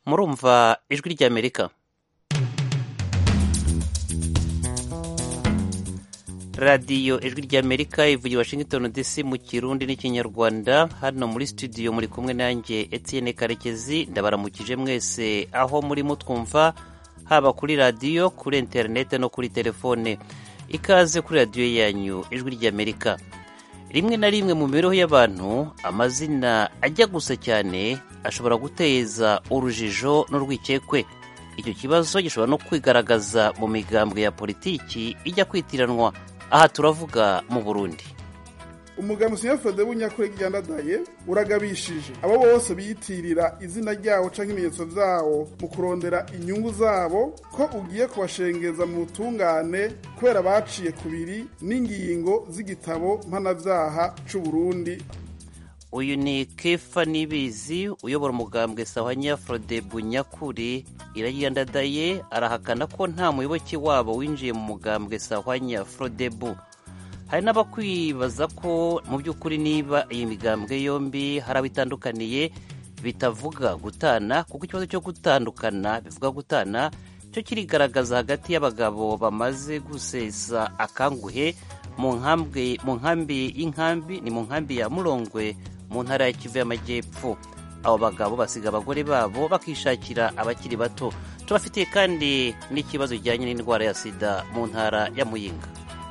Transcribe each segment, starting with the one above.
murumva ijwi ry'amerika radiyo ijwi ry'amerika ivugira washington dc mu kirundi n'ikinyarwanda hano muri studio muri kumwe nanjye etienne karekezi ndabaramukije mwese aho muri mutwumva haba kuri radiyo kuri interineti no kuri telefone ikaze kuri radiyo yanyu ijwi ry'amerika rimwe na rimwe mu mibereho y'abantu amazina ajya gusa cyane ashobora guteza urujijo n'urwikekwe icyo kibazo gishobora no kwigaragaza mu migambwe ya politiki ijya kwitiranwa aha turavuga mu burundi umugambi sinyafode w'unyakure ryandadaye uragabishije abo bose biyitirira izina ryawo canke ibimenyetso vyawo mu kurondera inyungu zabo ko ugiye kubashengeza mu butungane kubera baciye kubiri n'ingingo z'igitabo mpanavyaha c'uburundi uyu ni kefa nibizi uyobora umugambwe sahanya frode bunyakuri irayandadaye arahakana ko nta muyoboke wabo winjiye mu mugambwe sahanya frodebu hari n'abakwibaza ko mu by'ukuri niba iyi migambwe yombi hari abo itandukaniye bitavuga gutana kuko ikibazo cyo gutandukana bivuga gutana cyo kirigaragaza hagati y'abagabo bamaze gusesa akanguhe mu nkambi y'inkambi ni mu nkambi ya murongwe mu ntara ya kivu y'amajyepfo abo bagabo basiga abagore babo bakishakira abakiri bato tubafitiye kandi n'ikibazo kijyanye n'indwara ya sida mu ntara ya muyinga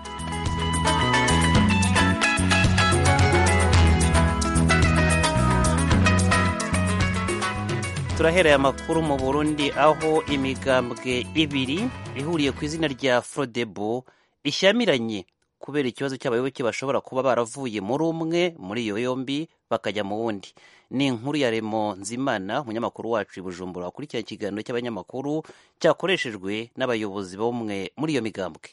turahereye amakuru mu burundi aho imigambwe ibiri ihuriye ku izina rya frodebo ishyamiranye kubera ikibazo cy'abayoboke bashobora kuba baravuye muri umwe muri iyo yombi bakajya mu wundi ni inkuru ya remo nzimana umunyamakuru wacu i bujumbura wakurikirana ikiganiro cy'abanyamakuru cyakoreshejwe n'abayobozi b'umwe muri iyo migambwe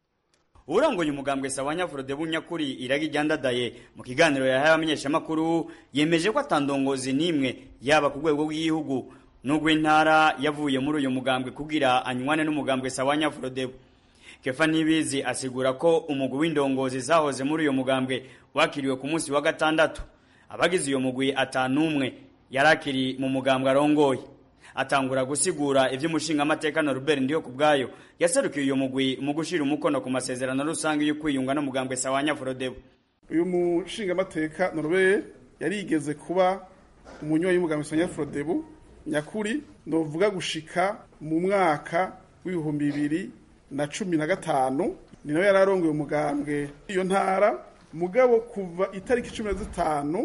urongoye umugambwe sawanya frode bunyakuri iragi ryandadaye mu kiganiro yahaye abamenyeshamakuru yemeje ko atandongozi n'imwe yaba ku rwego rw'igihugu n'urw'intara yavuye muri uyu mugambwe kugira anywane n'umugambwe sawanya frode kefa nibizi asigura ko umugwi w'indongozi zahoze muri uyu mugambwe wakiriwe ku munsi wa gatandatu abagize uyu mugwi atanumwe yari akiri mu mugambwe arongoye atangura gusigura ivy'umushingamateka Norbert ndiyo kubwayo yaserukiye uyu mugwi mu gushira umukono ku masezerano rusange yo kwiyunga n'umugambwe sawanya Frodebu uyu mushingamateka Norbert yarigeze kuba umunywanyi w'umugambwe sawanya Frodebu nyakuri novuga gushika mu mwaka w'ibihumbi bibiri na cumi na gatanu ni nawe yararongoye umugambwe iyo ntara mugabo kuva itariki cumi na zitanu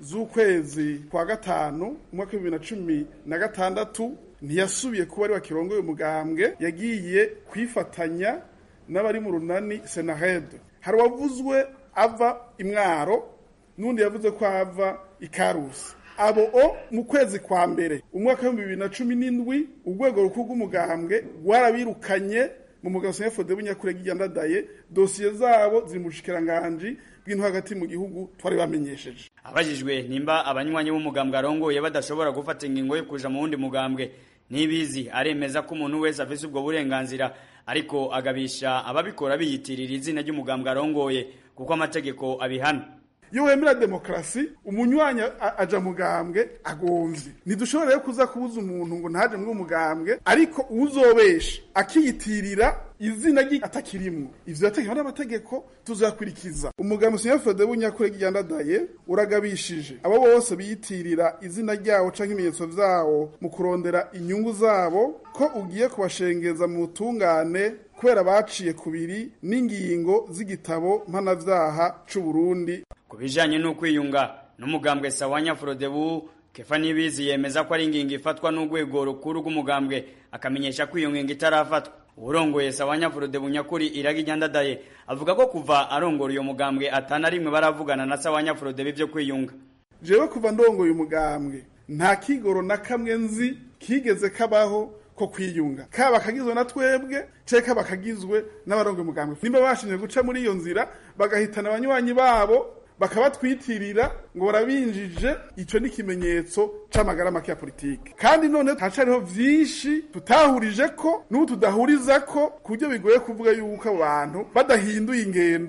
z'ukwezi kwa gatanu umwaka w'ibibiri na cumi na gatandatu ntiyasubiye kuba ari wakirongoye umugambwe yagiye kwifatanya n'abari mu runani senahede hari uwavuzwe ava imwaro n'undi yavuze ko ava ikarusi abo o mu kwezi kwa mbere umwaka w'ibihumbi bibiri na cumi n'indwi urwego rukuru rw'umugambwe rwarabirukanye mu mugabo senefode w'inyakure ryandadaye dosiye zabo ziri mu bushikiranganji bw'intu hagati mu gihugu twari bamenyesheje abajijwe nimba abanywanyi b'umugambwe arongoye badashobora gufata ingingo yo kuja mu wundi mugambwe nibizi aremeza ko umuntu wese afise ubwo burenganzira ariko agabisha ababikora biyitirira izina ry'umugambwe arongoye kuko amategeko abihana iyo wemera demokarasi umunywanyi aja mugambwe agomvye ntidushobora rero kuza kubuza umuntu ngo ntaje muri umugambwe ariko uzobesha akiyitirira izina rye atakirimwo ivyo yategekwa n'amategeko tuzakurikiza umugambi sinyafode w'unyakure ryandadaye uragabishije abo bose biyitirira izina ryawo canke ibimenyetso vyawo mu kurondera inyungu zabo ko ugiye kubashengeza mu butungane kubera baciye kubiri n'ingingo z'igitabo mpanavyaha c'uburundi ku bijanye n'ukwiyunga n'umugambwe sawanya frodebu kefa nibizi yemeza ko ari ingingo ifatwa n'urwego rukuru rw'umugambwe akamenyesha ko iyo ngingo itarafatwa urongoye sawanya frodebu nyakuri iragi ryandadaye avuga ko kuva arongora uyo mugambwe atana rimwe baravugana na sawanya frodebu ivyo kwiyunga jewe kuva ndongoye umugambwe nta kigoro na kamwe nzi kigeze kabaho ko kwiyunga kaba kagizwe na twebwe ceka kaba kagizwe n'abarongoye umugambwe nimba bashimye guca muri iyo nzira bagahitana abanywanyi babo bakabatwitirira ngo barabinjije icyo ni ikimenyetso c'amagara make ya politike kandi none hacariho vyinshi tutahurije ko n'ubu tudahuriza ko ku buryo bigoye kuvuga yuko abo bantu badahinduye ingendo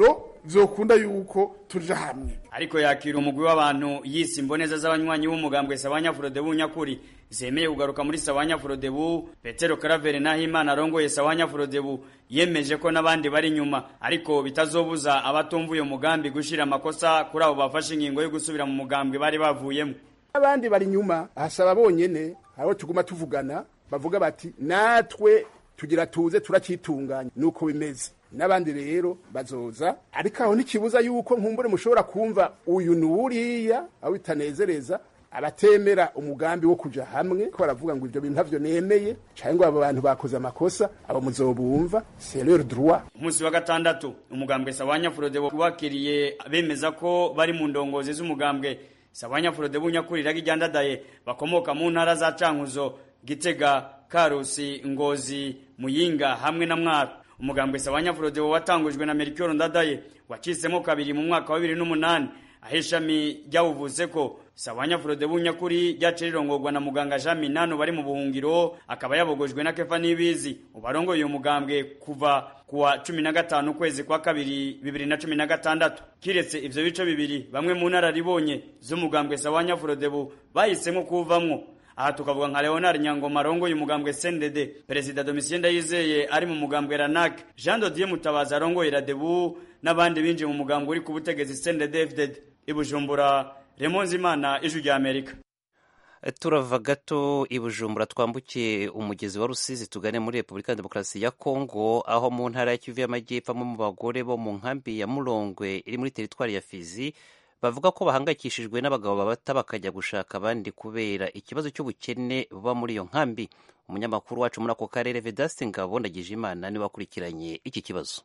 vyokunda yuko tuja hamwe ariko yakira umugwi w'abantu yise imboneza z'abanywanyi b'umugambwe Sabanya Frodebu nyakuri zemeye kugaruka muri Sabanya Frodebu Petero Karavere Nahimana arongoye Sabanya Frodebu yemeje ko n'abandi bari inyuma ariko bitazobuza abatumva uyo mugambi gushira amakosa kuri abo bafashe ingingo yo gusubira mu mugambwe bari bavuyemo abandi bari inyuma hasaba bonyene aho tuguma tuvugana bavuga bati natwe tugira tuze turakitunganya nuko bimeze n'abandi rero bazoza ariko aho ntikibuza yuko nkumbure mushobora kumva uyu n'uriya aho bitanezereza abatemera umugambi wo kuja hamwe ko baravuga ngo ivyo bintu ntavyo nemeye canke ngo abo bantu bakoze amakosa abo muzobumva c'est leur droit umunsi wa gatandatu umugambwe Sabanya Frodebu wakiriye bemeza ko bari mu ndongozi z'umugambwe Sabanya Frodebu nyakuri ragijyandadaye bakomoka mu ntara za Cankuzo Gitega Karusi Ngozi Muyinga hamwe na Mwaro umugambwe Sabanya Frodebu watangujwe na Melchior Ndadaye wacisemo kabiri mu mwaka wa 2008 aho ishami ryawuvuze ko Sabanya Frodebu nyakuri ryace rirongorwa na muganga Jean Minano bari mu buhungiro akaba yabogojwe na Kefa Nibizi ubarongoye uyu mugambwe kuva kuwa 15 ukwezi kwa kabiri 2016 kiretse ivyo bice bibiri bamwe mu nararibonye z'umugambwe Sabanya Frodebu bahisemo kuvamwo aha tukavuga nka Leonard Nyangoma arongoye umugambwe CNDD Perezida Domitien Ndayizeye ari mu mugambwe RANAC Jean Dodier Mutabazi arongoye Radebu n'abandi binjiye mu mugambwe uri ku butegetsi CNDD FDD ibujumbura Remonzi Imana ijwi rya Amerika turava gato i bujumbura twambukiye umugezi wa rusizi tugane muri repubulika ya demokarasi ya kongo aho mu ntara ya kivu y'amajyepfo mu bagore bo mu nkambi ya murongwe iri muri teritwari ya fizi bavuga ko bahangayikishijwe n'abagabo babata bakajya gushaka abandi kubera ikibazo cy'ubukene buba muri iyo nkambi umunyamakuru wacu muri ako karere vedaste ngabo ndagije imana niwe wakurikiranye iki kibazo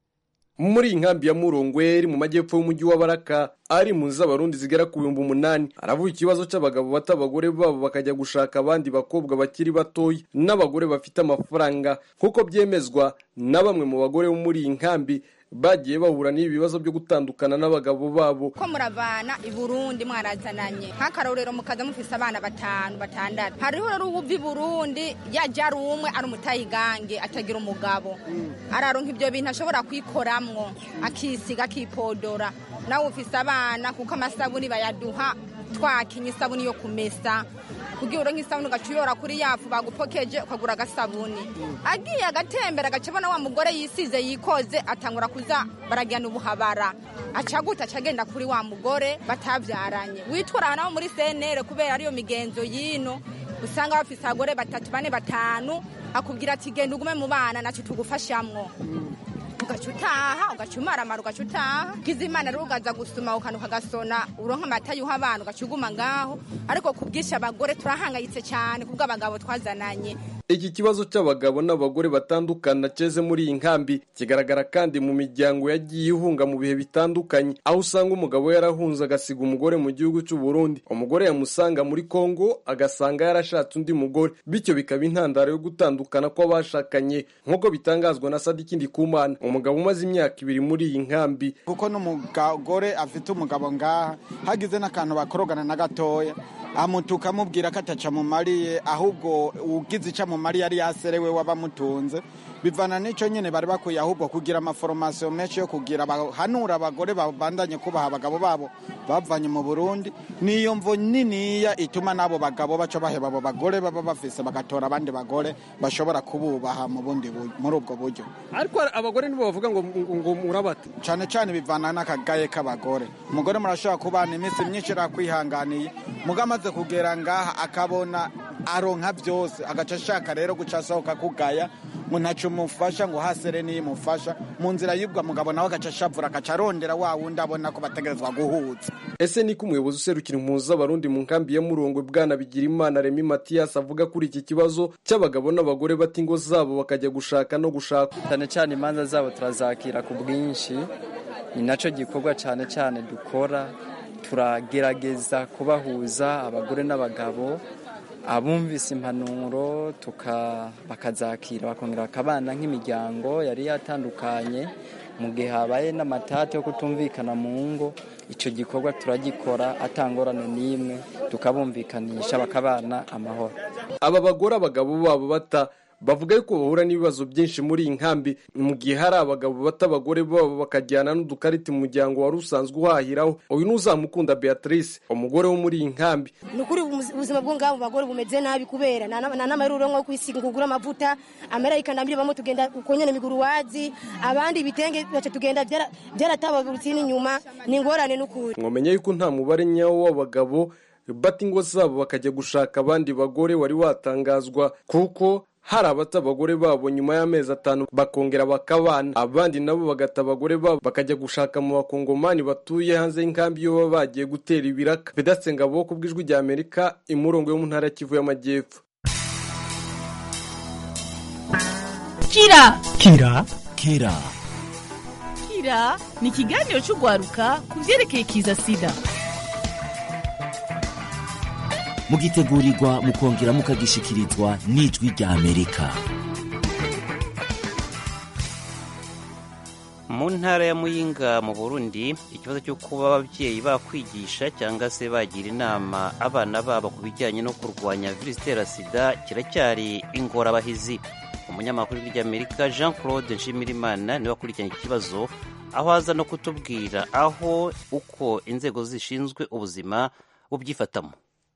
muri iyi nkambi ya murongwe iri mu majyepfo y'umujyi wa baraka ari mu z'abarundi zigera ku bihumbi umunani aravuga ikibazo cy'abagabo bata abagore babo bakajya gushaka abandi bakobwa bakiri batoya n'abagore bafite amafaranga nk'uko byemezwa na bamwe mu bagore bo muri iyi nkambi bagiye bahura n'ibi bibazo byo gutandukana n'abagabo babo ko muravana i burundi mwarazananye nk'akarorero mukaza mufise abana batanu batandatu hariho rero uwuva i burundi yajya ari umwe ari umutayigange atagira umugabo araronka ibyo bintu ashobora kwikoramwo akisiga akipodora nawe ufise abana kuko amasabuni bayaduha twakinye isabuni yo kumesa kugira uronke isabuni ugaca uyora kuri yafu bagupokeje ukagura agasabuni agiye agatembera agaca abona wa mugore yisize yikoze atangura kuza baragirana ubuhabara aca gute aca agenda kuri wa mugore batabyaranye witwara nabo muri senere kubera ariyo migenzo y'ino usanga bafise abagore batatu bane batanu akubwira ati genda ugume mu bana nacyo tugufashamwo ugaca utaha ugaca umaramara ugaca utaha ugize imana rero ugaza gusuma ukantu ukagasona uronka amata yuha abana ugaca uguma ngaho ariko ku bwinshi abagore turahangayitse cyane kubwo abagabo twazananye iki kibazo cy'abagabo n'abagore batandukana cyeze muri iyi nkambi kigaragara kandi mu miryango yagiye ihunga mu bihe bitandukanye aho usanga umugabo yarahunze agasiga umugore mu gihugu cy'u Burundi umugore yamusanga muri Kongo agasanga yarashatse undi mugore bityo bikaba intandaro yo gutandukana kw'abashakanye nk'uko bitangazwa na Sadiki Ndikumana umugabo umaze imyaka ibiri muri iyi nkambi kuko n'umugore afite umugabo ngaha hagize n'akantu bakorogana na gatoya amutuka amubwira ko ataca mumariye ahubwo ugize icyo amumariye yari yaserewe wabamutunze bivana n'icyo nyine bari bakwiye ahubwo kugira amaforomasiyo menshi yo kugira bahanura abagore babandanye kubaha abagabo babo bavanye mu burundi niyo mvo niniya ituma n'abo bagabo baca baheba abo bagore baba bafise bagatora abandi bagore bashobora kububaha mu bundi muri ubwo buryo ariko abagore nibo bavuga ngo ngo murabate cyane cyane bivana n'akagaye k'abagore umugore murashobora kubana iminsi myinshi yakwihanganiye muga amaze kugera ngaha akabona aronka byose agaca ashaka rero guca asohoka kugaya ngo ntacyo umufasha ngo hasere n'imufasha mu nzira y'ubwo mugabo nawe agaca ashavura agaca arondera wa wundi abona ko bategerezwa guhuza ese niko umuyobozi userukira impunzi z'abarundi mu nkambi ya murongwe bwana bigira imana remi matiyasi avuga kuri iki kibazo cy'abagabo n'abagore bata ingo zabo bakajya gushaka no gushaka cyane cyane imanza zabo turazakira ku bwinshi ni nacyo gikorwa cyane cyane dukora turagerageza kubahuza abagore n'abagabo abumvise impanuro bakazakira bakongera bakabana nk'imiryango yari yatandukanye mu gihe habaye n'amatate yo kutumvikana mu ngo icyo gikorwa turagikora atangorane n'imwe tukabumvikanisha bakabana amahoro aba bagore abagabo babo bata bavuga yuko bahura n'ibibazo byinshi muri iyi nkambi mu gihe hari abagabo bata abagore babo bakajyana n'udukarita umuryango wari usanzwe uhahiraho uyu ni uzamukunda beatrice umugore wo muri iyi nkambi ni ukuri ubuzima bwo ngabo bagore bumeze nabi kubera nta n'amaruro nko kwisiga kugura amavuta amarayika ndambire bamwe tugenda uko nyene miguru wazi abandi ibitenge baca tugenda byaratababurutse n'inyuma ni ingorane n'ukuri mwamenye yuko nta mubare nyawo w'abagabo bata ingo zabo bakajya gushaka abandi bagore wari watangazwa kuko hari abata abagore babo nyuma y'amezi atanu bakongera bakabana abandi nabo bagata abagore babo bakajya gushaka mu bakongomani batuye hanze y'inkambi iyo baba bagiye gutera ibiraka pedatse ngabo ku bw'ijwi rya amerika imurongo yo mu ntara ya kivu y'amajyepfo kira kira kira kira ni ikiganiro cy'urwaruka ku byerekeye kiza sida mugitegurirwa mukongera mukagishikirizwa n'ijwi rya amerika mu ntara ya muyinga mu burundi ikibazo cyo kuba ababyeyi bakwigisha cyangwa se bagira inama abana babo ku bijyanye no kurwanya virusi itera sida kiracyari ingorabahizi umunyamakuru w'Amerika jean claude nshimirimana niwe wakurikiranye iki kibazo aho aza no kutubwira aho uko inzego zishinzwe ubuzima bubyifatamo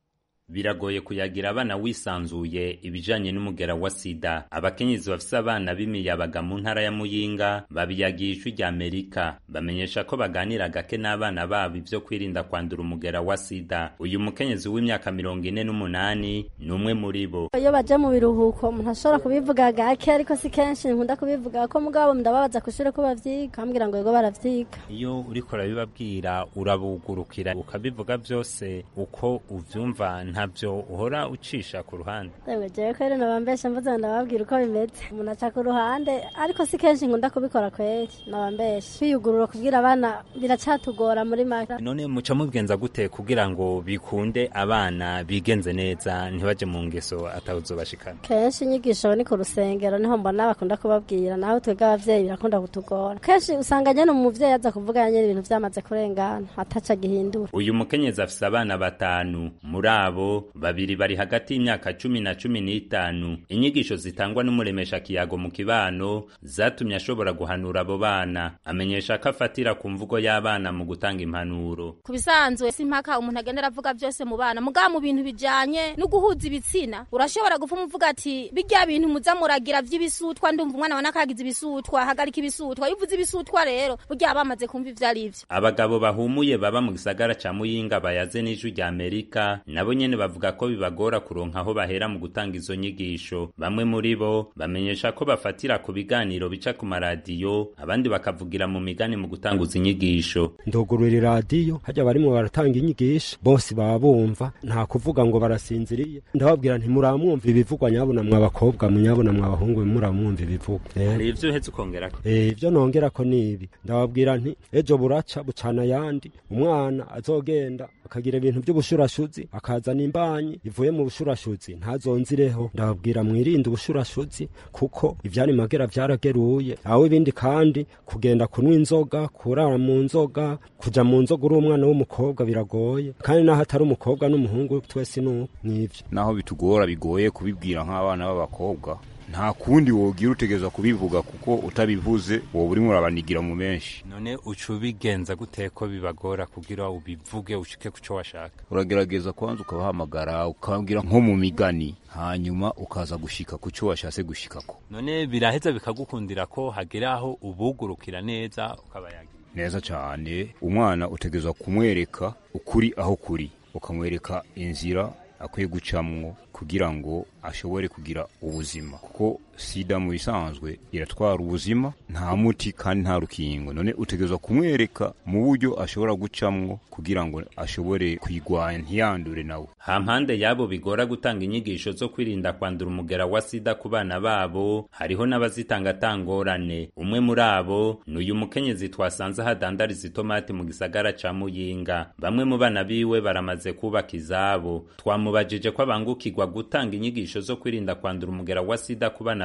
biragoye kuyagira abana wisanzuye ibijanye n'umugera wa sida abakenyezi bafise abana b'imiyabaga mu ntara ya muyinga babiyagiye ijwi rya amerika bamenyesha ko baganira gake n'abana babo ivyo kwirinda kwandura umugera wa sida uyu mukenyezi w'imyaka mirongo ine n'umunani ni umwe muri bo iyo baje mu biruhuko umuntu ashobora kubivuga gake ariko si kenshi nkunda kubivuga ko mugabo ndababaza kw'ishure ko bavyiga bambwira ngo yego baravyiga iyo uriko urabibabwira urabugurukira ukabivuga vyose uko uvyumva ntabyo uhora ucisha ku ruhande yewe jewe ko rero nabambesha mvuze ngo ndababwira uko bimeze umuntu aca ku ruhande ariko si kenshi nkunda kubikora kweri nabambesha kwiyugurura kubwira abana biracatugora muri make none muca mubigenza gute kugira ngo bikunde abana bigenze neza ntibaje mu ngeso atawuzobashikana kenshi inyigisho ni ku rusengero niho mbona bakunda kubabwira naho twebwe abavyeyi birakunda kutugora kenshi usanga nyene umuvyeyi aza kuvuga nyene ibintu vyamaze kurengana ataca gihindura uyu mukenyezi afise abana batanu muri abo babiri bari hagati y'imyaka cumi na cumi n'itanu inyigisho zitangwa n'umuremesha kiyago mu kibano zatumye ashobora guhanura abo bana amenyesha ko afatira ku mvugo y'abana mu gutanga impanuro ku bisanzwe si impaka umuntu agenda aravuga byose mu bana mugabo mu bintu bijanye no guhuza ibitsina urashobora gupfa umuvuga ati bijya bintu muza muragira vy'ibisutwa ndumva umwana wa nakagize ibisutwa hagarika ibisutwa iyo uvuze ibisutwa rero burya bamaze kumva ivyo ari vyo abagabo bahumuye baba mu gisagara ca muyinga bayaze n'ijwi rya amerika nabo nyene bavuga ko bibagora kuronka aho bahera mu gutanga izo nyigisho bamwe muri bo bamenyesha ko bafatira ku biganiro bica ku maradiyo abandi bakavugira mu migani mu gutanguza inyigisho ndugurura iradiyo hajya barimo baratanga inyigisho bose baba bumva nta kuvuga ngo barasinziriye ndababwira nti muramwumva ibivugwa nyabuna mwa bakobwa munyabuna mwa bahungu muramwumva ibivugwa hari ivyo uhetse ukongerako ivyo nongerako ni ibi ndababwira nti ejo buraca bucana ayandi umwana azogenda akagira ibintu by'ubushurashuzi akazana imbanyi ivuye mu bushurashuzi ntazonzireho ndababwira mwirinde ubushurashuzi kuko ivyari magera vyarageruye aho ibindi kandi kugenda kunywa inzoga kurara mu nzoga kuja mu nzoga uri umwana w'umukobwa biragoye kandi naho atari umukobwa n'umuhungu twese nuko nivyo naho bitugora bigoye kubibwira nk'abana b'abakobwa nta kundi wogira utegereza kubivuga kuko utabivuze wowe urimo urabanigira mu menshi none uca ubigenza gute ko bibagora kugira ubivuge ushike ku cyo washaka uragerageza kwanza ukabahamagara ukababwira nko mu migani hanyuma ukaza gushika ku cyo washatse gushikako none biraheza bikagukundira ko hagera aho ubugurukira neza ukabayagira neza cyane umwana utegereza kumwereka ukuri aho kuri ukamwereka inzira akwiye gucamwo kugira ngo ashobore kugira ubuzima kuko sida mu bisanzwe iratwara ubuzima nta muti kandi nta rukingo none utegerezwa kumwereka mu buryo ashobora gucamwo kugira ngo ashobore kwigwanya ntiyandure nawe hampande y'abo bigora gutanga inyigisho zo kwirinda kwandura umugera wa sida ku bana babo hariho n'abazitanga atangorane umwe muri abo ni uyu mukenyezi twasanze hadandariza itomati mu gisagara ca muyinga bamwe mu bana biwe baramaze kubaka izabo twamubajije ko abangukirwa gutanga inyigisho zo kwirinda kwandura umugera wa sida ku bana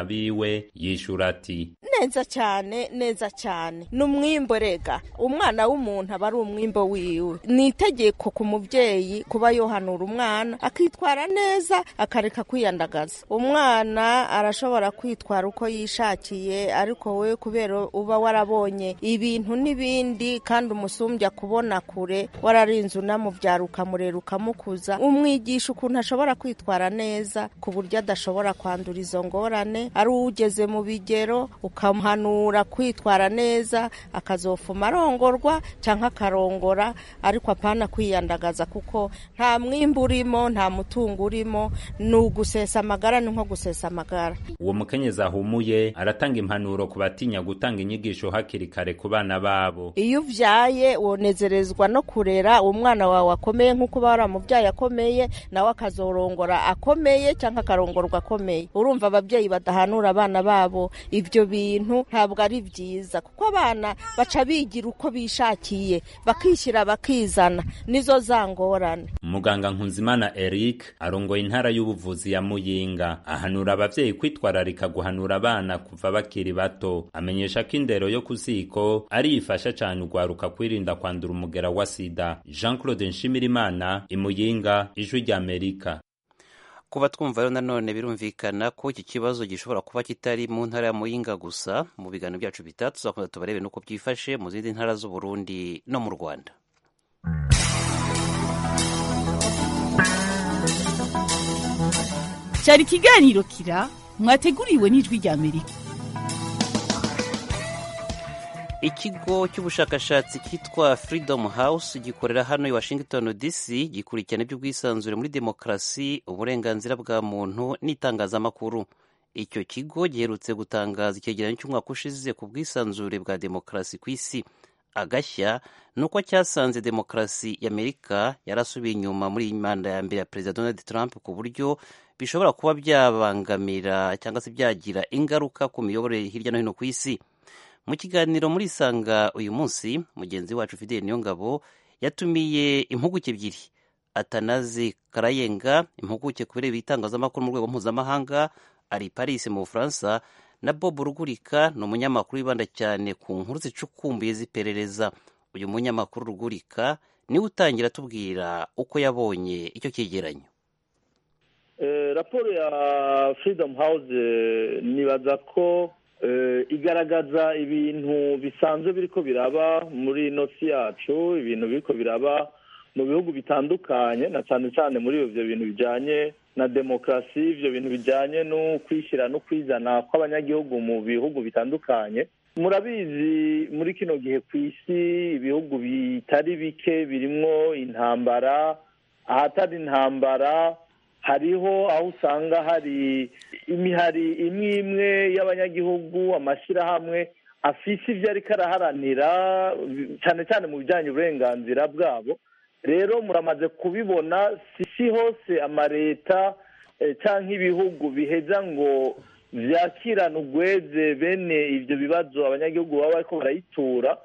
abana biwe yishura ati neza cyane neza cyane ni umwimbo rega umwana w'umuntu aba ari umwimbo wiwe ni itegeko ku mubyeyi kuba yohanura umwana akitwara neza akareka kwiyandagaza umwana arashobora kwitwara uko yishakiye ariko we kubera uba warabonye ibintu n'ibindi kandi umusumbya kubona kure wararinze unamubyara ukamurera ukamukuza umwigisha ukuntu ashobora kwitwara neza ku buryo adashobora kwandura izo ngorane ari ugeze mu bigero ukamuhanura kwitwara neza akazofuma arongorwa cyangwa akarongora ariko apana kwiyandagaza kuko nta mwimbu urimo nta mutungo urimo ni ugusesa amagara ni nko gusesa amagara uwo mukenyezi ahumuye aratanga impanuro ku batinya gutanga inyigisho hakiri kare ku bana babo iyo uvyaye wonezerezwa no kurera umwana wawe akomeye nk'uko uba waramubyaye akomeye nawe akazorongora akomeye cyangwa akarongorwa akomeye urumva ababyeyi badahanura abana babo ibyo bintu ntabwo ari byiza kuko abana baca bigira uko bishakiye bakishyira bakizana nizo za ngorane muganga nkunzimana eric arongoye intara y'ubuvuzi ya muyinga ahanura abavyeyi kwitwararika guhanura abana kuva bakiri bato amenyesha ko indero yo ku ziko ari ifasha cyane ugwaruka kwirinda kwandura umugera wa sida jean claude nshimirimana imuyinga ijwi ry'amerika kuba twumva rero nanone birumvikana ko iki kibazo gishobora kuba kitari mu ntara ya muyinga gusa mu biganiro byacu bitatu tuzakomeza tubarebe n'uko byifashe mu zindi ntara z'uburundi no mu rwanda cyari ikiganiro kira mwateguriwe n'ijwi ry'amerika ikigo cy'ubushakashatsi cyitwa freedom house gikorera hano i washington dc gikurikirana iby'ubwisanzure muri demokarasi uburenganzira bwa muntu n'itangazamakuru icyo kigo giherutse gutangaza icyegeranyo cy'umwaka ushize ku bwisanzure bwa demokarasi ku isi agashya ni uko cyasanze demokarasi y'amerika yarasubiye inyuma muri iyi manda ya mbere ya perezida donald trump ku buryo bishobora kuba byabangamira cyangwa se byagira ingaruka ku miyoborere hirya no hino ku isi mu kiganiro muri isanga uyu munsi mugenzi wacu fideli niyongabo yatumiye impuguke ebyiri atanazi karayenga impuguke ku bireba itangazamakuru mu rwego mpuzamahanga ari paris mu bufaransa na bob rugurika ni umunyamakuru wibanda cyane ku nkuru zicukumbuye z'iperereza uyu munyamakuru rugurika niwe utangira atubwira uko yabonye icyo cyegeranyo raporo ya freedom house nibaza ko igaragaza ibintu bisanzwe biriko biraba muri ino si yacu ibintu biriko biraba mu bihugu bitandukanye na cyane cyane muri ibyo bintu bijyanye na demokarasi ibyo bintu bijyanye no kwishyira no kwizana kw'abanyagihugu mu bihugu bitandukanye murabizi muri kino gihe ku isi ibihugu bitari bike birimwo intambara ahatari intambara hariho aho usanga hari imihari imwe imwe y'abanyagihugu amashyirahamwe afise ibyo ariko araharanira cyane cyane mu bijyanye uburenganzira bwabo rero muramaze kubibona si hose amaleta cyangwa ibihugu biheza ngo byakirane ugweze bene ibyo bibazo abanyagihugu baba bariko barayitura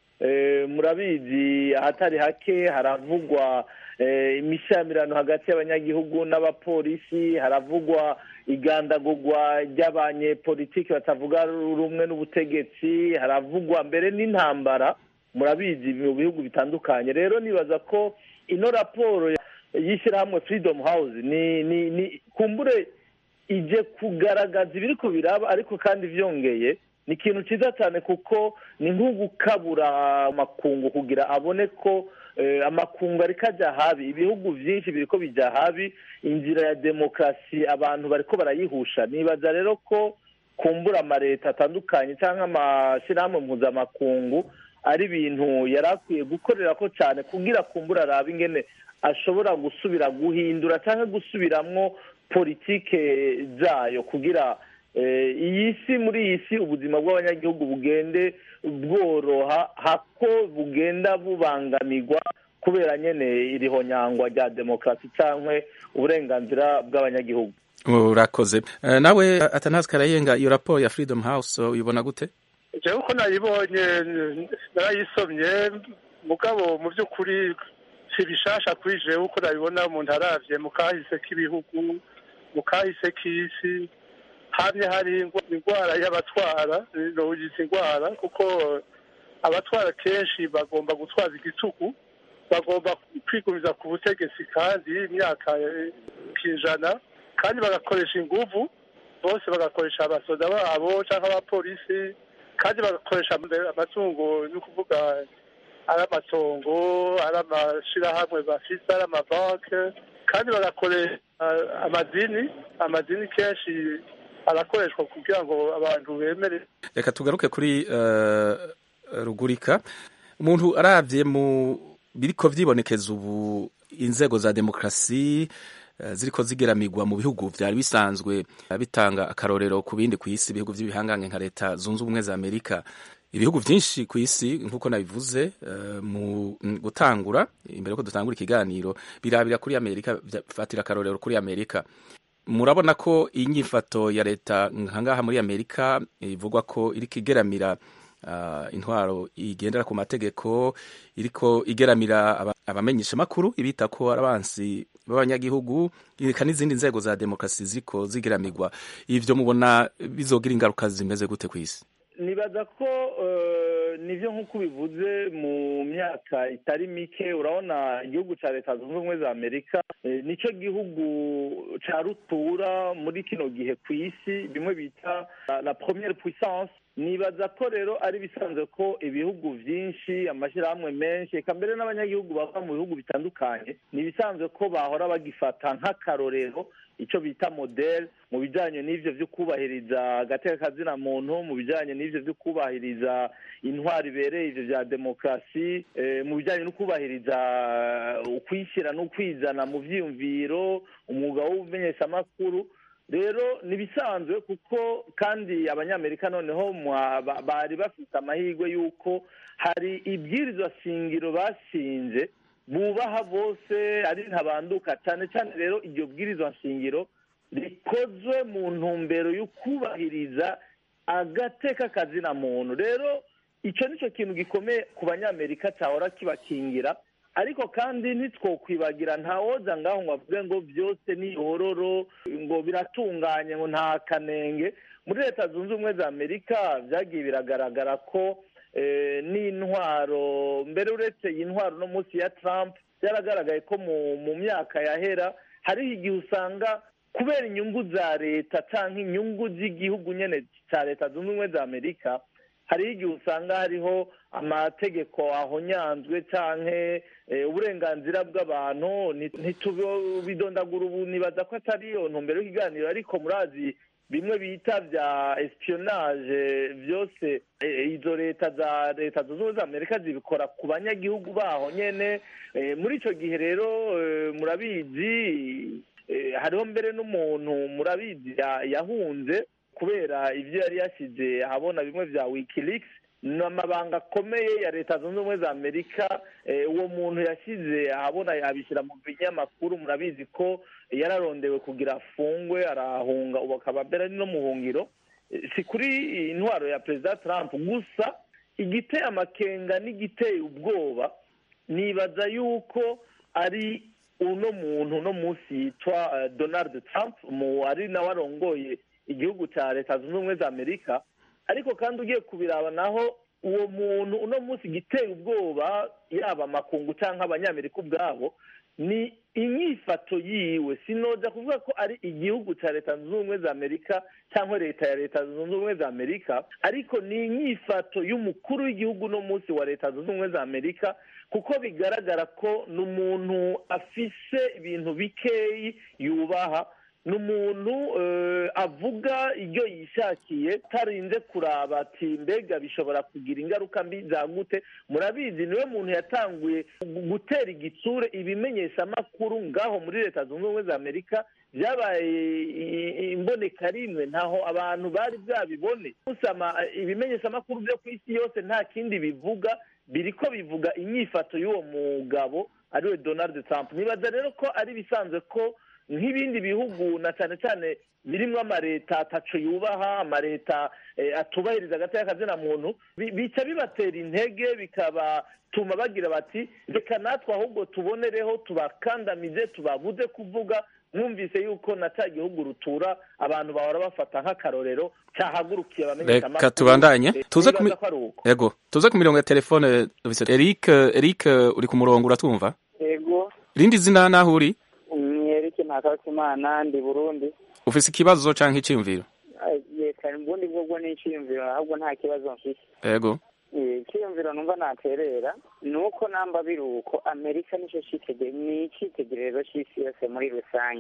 murabizi ahatari hake haravugwa imishamirano hagati y'abanyagihugu n'abapolisi haravugwa igandagurwa ry'abanyepolitiki batavuga rumwe n'ubutegetsi haravugwa mbere n'intambara murabizi mu bihugu bitandukanye rero nibaza ko ino raporo y'ishyirahamwe freedom house ni ni ni kumbure ije kugaragaza ibiri ku biraba ariko kandi byongeye ni ikintu cyiza cyane kuko ni nk'ugukabura amakungu kugira abone ko amakungu ariko ajya habi ibihugu byinshi biri ko bijya habi inzira ya demokarasi abantu bariko barayihusha nibaza rero ko kumbura amaleta atandukanye cyangwa amashyirahamwe mpuzamakungu ari ibintu yari akwiye gukorera ko cyane kugira kumbura arabe ingene ashobora gusubira guhindura cyangwa gusubiramwo politike zayo kugira iyi si muri iyi si ubuzima bw'abanyagihugu bugende bworoha hako bugenda bubangamirwa kubera nyine iriho nyangwa rya demokarasi cyangwa uburenganzira bw'abanyagihugu urakoze nawe atanazi karayenga iyo raporo ya freedom house uyibona gute njyewe uko nayibonye narayisomye mugabo mu by'ukuri si bishasha kuri jewe uko nabibona umuntu aravye mu kahise k'ibihugu mu kahise k'isi hamye hari indwara y'abatwara noyita indwara kuko abatwara kenshi bagomba gutwaza igitugu bagomba kwigumiza ku butegetsi kandi imyaka kijana kandi bagakoresha inguvu bose bagakoresha abasoda babo cyangwa abapolisi kandi bagakoresha amatungo ni ukuvuga ari amatongo ari amashyirahamwe bafite ari amabanki kandi bagakoresha amadini amadini kenshi arakoreshwa kugira ngo abantu bemere reka tugaruke kuri rugurika umuntu arabye mu biriko vyibonekeza ubu inzego za demokrasi ziriko zigeramigwa mu bihugu vyari bisanzwe bitanga akarorero ku bindi ku isi ibihugu vy'ibihangange nka leta zunze ubumwe za amerika ibihugu vyinshi ku isi nk'uko nabivuze mu gutangura imbere yuko dutangura ikiganiro birabira kuri amerika fatira akarorero kuri amerika murabona ko inyifato ya leta nkangaha muri amerika ivugwa ko iriko igeramira intwaro igendera ku mategeko iriko igeramira abamenyesha amakuru ibita ko ari abansi b'abanyagihugu reka n'izindi nzego za demokarasi ziriko zigeramirwa ivyo mubona bizogira ingaruka zimeze gute ku isi nibaza ko nivyo nk'uko ubivuze mu myaka itari mike urabona igihugu ca leta zunze ubumwe za amerika nicyo gihugu ca rutura muri kino gihe ku isi bimwe bita la première puissance nibaza ko rero ari bisanzwe ko ibihugu vyinshi amashyirahamwe menshi eka mbere n'abanyagihugu bava mu bihugu bitandukanye ni ibisanzwe ko bahora bagifata nk'akarorero icyo bita model mu bijyanye n'ivyo vyo kubahiriza agateka kazina muntu mu bijyanye n'ivyo vyo kubahiriza intwari ibereye ivyo vya demokarasi mu bijyanye no kubahiriza ukwishyira n'ukwizana mu vyiyumviro umwuga w'ubumenyeshamakuru rero ni bisanzwe kuko kandi abanyamerika noneho bari bafite amahirwe y'uko hari ibwirizwa shingiro bashinze bubaha bose ari ntabanduka cyane cyane rero iryo bwirizwa shingiro rikozwe mu ntumbero yo kubahiriza agateka kazina muntu rero icyo nicyo kintu gikomeye ku banyamerika cyahora kibakingira ariko kandi ntitwokwibagira ntawoza ngaho ngo avuge ngo byose ni ihororo ngo biratunganye ngo nta kanenge muri leta zunze ubumwe za amerika byagiye biragaragara ko n'intwaro mbere uretse iyi ntwaro no munsi ya Trump byaragaragaye ko mu myaka yahera hariho igihe usanga kubera inyungu za leta cyangwa inyungu z'igihugu nyine cya leta zunze ubumwe za amerika hariho igihe usanga hariho amategeko ahonyanzwe cyangwa uburenganzira bw'abantu ntitubidondagura ubu nibaza ko atari iyo ntumbero y'ikiganiro ariko murazi bimwe bita bya espionage byose izo leta za leta zunze ubumwe za amerika zibikora ku banyagihugu baho nyine muri icyo gihe rero murabizi hariho mbere n'umuntu murabizi yahunze kubera ibyo yari yashyize ahabona bimwe bya wikileaks ni amabanga akomeye ya leta zunze ubumwe za amerika uwo muntu yashyize ahabona abishyira mu binyamakuru murabizi ko yararondewe kugira afungwe arahunga ubu akaba mbere no mu buhungiro si kuri intwaro ya perezida Trump gusa igiteye amakenga n'igiteye ubwoba nibaza yuko ari uno muntu uno munsi yitwa donald Trump ari nawe arongoye igihugu cya leta zunze ubumwe za amerika ariko kandi ugiye kubiraba naho uwo muntu uno munsi giteye ubwoba yaba amakungu cyangwa abanyamerika ubwabo ni inyifato yiwe sinoza kuvuga ko ari igihugu cya leta zunze ubumwe za amerika cyangwa leta ya leta zunze ubumwe za amerika ariko ni inyifato y'umukuru w'igihugu uno munsi wa leta zunze ubumwe za amerika kuko bigaragara ko ni umuntu afise ibintu bikeyi yubaha ni umuntu avuga ibyo yishakiye atarinze kuraba ati mbega bishobora kugira ingaruka mbi za gute murabizi niwe muntu yatanguye gutera igitsure ibimenyeshamakuru ngaho muri leta zunze ubumwe za amerika byabaye imboneka rimwe ntaho abantu bari bwabibone ibimenyeshamakuru byo ku isi yose nta kindi bivuga biri ko bivuga inyifato y'uwo mugabo ariwe donald trump nibaza rero ko ari bisanzwe ko nk'ibindi bihugu na cyane cyane birimo amareta ataco yubaha amareta eh, atubahiriza agati y'akazina muntu bi- bica bibatera intege bikabatuma bagira bati reka natwe ahubwo tubonereho tubakandamize tubabuze kuvuga mwumvise yuko na cya gihugu rutura abantu bahora bafata nk'akarorero cyahagurukiye abamenyesha reka tubandanye tuze ku mi- ko ari uko yego tuze ku mirongo ya telefone dufise Eric Eric uri ku murongo uratwumva ego rindi zina naho uri mwereke ntakarutimana ndi burundi ufise ikibazo canke iciyumviro leta ubundi bwobwo ni icyiyumviro ahubwo nta kibazo mfise yego Eh, icyiyumviro numva naterera ni uko namba biri uko amerika nicyo cyitege ni icyitegererezo cy'isi yose muri rusange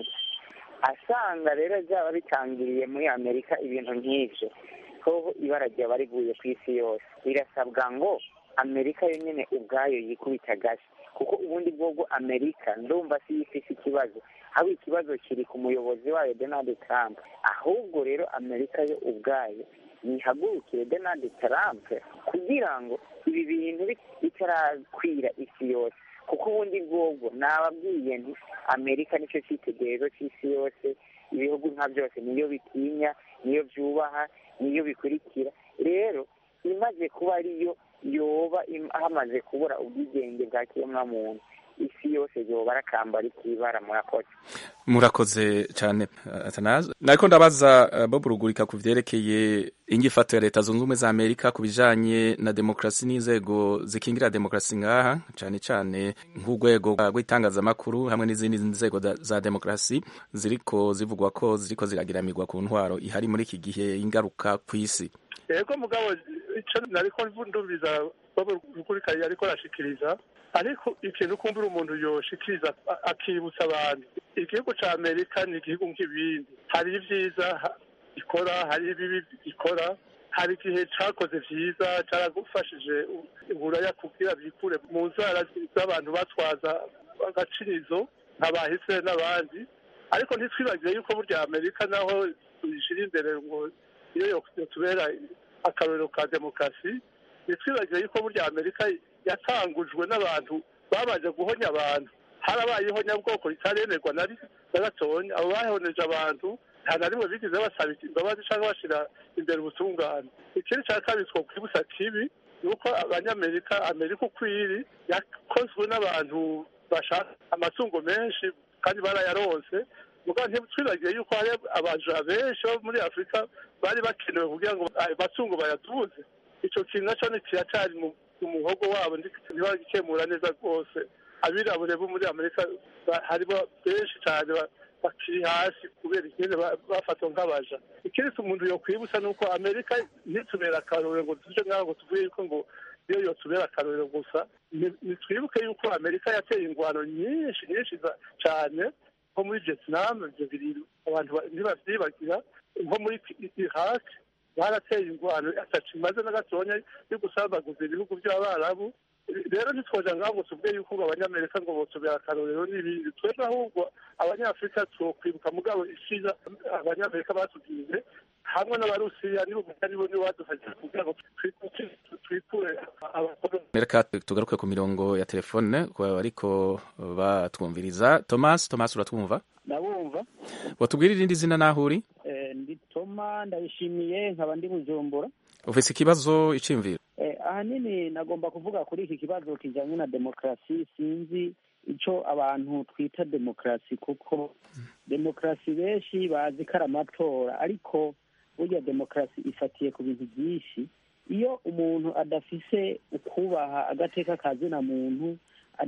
asanga rero byaba bitangiriye muri amerika ibintu nk'ibyo ko ibara ryaba riguye ku isi yose birasabwa ngo amerika yonyine ubwayo yikubita agashyi kuko ubundi bwobwo amerika ndumva si ifise ikibazo haba ikibazo kiri ku muyobozi wayo donald trump ahubwo rero amerika yo ubwayo yihagurukire donald trump kugira ngo ibi bintu bit- bitarakwira isi yose kuko ubundi bwobwo nababwiye nti amerika nicyo cyitegererezo cy'isi yose ibihugu nka byose niyo bitinya niyo byubaha niyo bikurikira rero imaze kuba ariyo yoba im- hamaze kubura ubwigenge bwa kiremwamuntu isi yose yoba arakambara ikibara murakoze murakoze cyane uh, Atanazi nariko ndabaza uh, Bob Rugurika ku vyerekeye inyifato ya leta zunze ubumwe za Amerika ku bijanye na demokrasi n'inzego zikingira demokrasi ngaha cyane cyane nk'urwego rw'itangazamakuru hamwe n'izindi nzego da- za demokrasi ziriko zivugwa ko ziriko ziragiramirwa ku ntwaro ihari muri iki gihe ingaruka ku isi yego mugabo icyo nariko ndumviza baba rukurikanye ariko arashikiriza ariko ikintu kumbura umuntu yoshikiriza a- akibutsa abantu igihugu ca amerika ni igihugu nk'ibindi hari ibyiza ha- ikora hari ibibi ikora hari igihe cakoze vyiza caragufashije u- uburaya kugira bikure mu nzara z'abantu batwaza agacirizo nk'abahise n'abandi ariko ntitwibagire yuko burya amerika naho tuyishira imbere ngo iyo yo- yotubera akarorero ka demokarasi ntitwibagire yuko burya amerika yatangujwe n'abantu babanje guhonya abantu harabaye ihonyabwoko ritaremerwa na ri- na gatonya abo bahoneje abantu nta na rimwe bigeze basaba imbabazi cyangwa bashyira imbere ubutungane ikindi cya kabiri twokwibutsa kibi ni uko abanyamerika amerika uko iri yakozwe n'abantu bashaka amatungo menshi kandi barayaronse mugabo ntitwibagiye yuko hari abaja benshi bo muri afurika bari bakenewe kugira ngo ayo matungo bayatuze icyo kintu nacyo ni kiracyari mu mu muhogo wabo ntibagikemura neza rwose abirabure bo muri amerika ba- harimo benshi cyane ba- bakiri hasi kubera ikindi ba- bafatwa nk'abaja ikindi umuntu yokwibutsa ni uko amerika ntitubera akarorero ngo tuje ngaho ngo tuvuge yuko ngo iyo yotubera akarorero gusa ni- nitwibuke yuko amerika yateye ingwano nyinshi nyinshi za- cyane nko muri vietnam ibyo biri abantu ba- ntibavyibagira nko muri I- iraq barateye ingwano atacu imaze na gatonya yo gusambaguza ibihugu by'abarabu rero ntitwoja ngaho ngo tuvuge yuko ngo abanyamerika ngo botubera akarorero n'ibindi twebwe ahubwo abanyafurika twokwibuka mugabo ishiza abanyamerika batubwiye hamwe n'abarusiya nibo nibo nibo badufashije kugira ngo twi- twikure abakoloni reka tugaruke ku mirongo ya telefone ku bariko batwumviriza Thomas Thomas uratwumva ndabumva watubwira irindi zina naho uri Eh, ndi toma ndayishimiye nkaba ndi bujumbura ufise ikibazo iciyumviro Eh, ahanini nagomba kuvuga kuri iki kibazo kijyanye na demokarasi sinzi icyo abantu twita demokarasi kuko demokarasi benshi bazi ko ari amatora ariko burya demokarasi ifatiye ku bintu byinshi iyo umuntu adafise ukubaha agateka ka zina muntu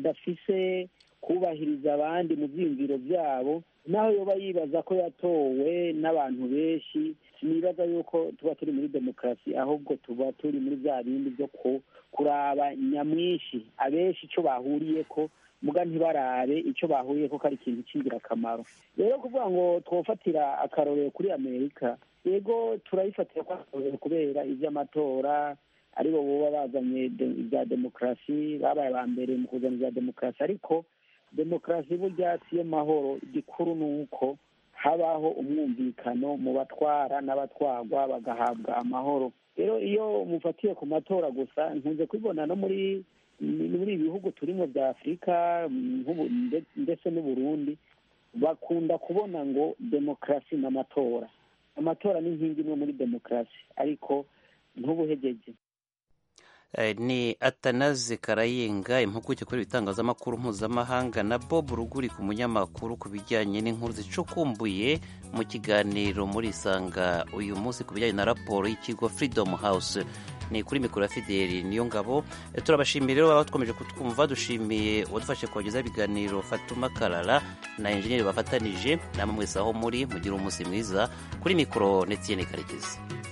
adafise kubahiriza abandi mu byiyumviro byabo naho yoba yibaza ko yatowe n'abantu benshi sinibaza yuko tuba turi muri demokarasi ahubwo tuba turi muri bya bindi byo ku- kuraba nyamwinshi abenshi icyo bahuriye ko muga ntibarabe icyo bahuriye ko ari ikintu cy'ingirakamaro rero kuvuga ngo twofatira akarorero kuri amerika yego turayifatira ko akarorero kubera iby'amatora aribo boba bazanye de- ibya demokarasi babaye aba mbere mu kuzana ibya demokarasi ariko demokarasi burya siyo mahoro igikuru ni uko habaho umwumvikano mu batwara n'abatwarwa bagahabwa amahoro rero iyo mufatiye ku matora gusa nkunze kubibona no muri muri ibi bihugu turimo bya afurika mm, nk'ubu- nde- ndetse n'uburundi bakunda kubona ngo demokarasi n'amatora amatora ni inkingi imwe muri demokarasi ariko ntubuhegeje ni atanaze karayenga impuguke kuri ibitangazamakuru mpuzamahanga na bob ruguri ku munyamakuru ku bijyanye n'inkuru zicukumbuye mu kiganiro muri isanga uyu munsi ku bijyanye na raporo y'ikigo freedom house ni kuri mikoro ya fideli niyo ngabo turabashimiye rero baba twakomeje kutwumva dushimiye uwadufashe kubagezaho ibiganiro fatuma karara na enjeniyeri bafatanije namwe mwese aho muri mugire umunsi mwiza kuri mikoro ndetse karekezi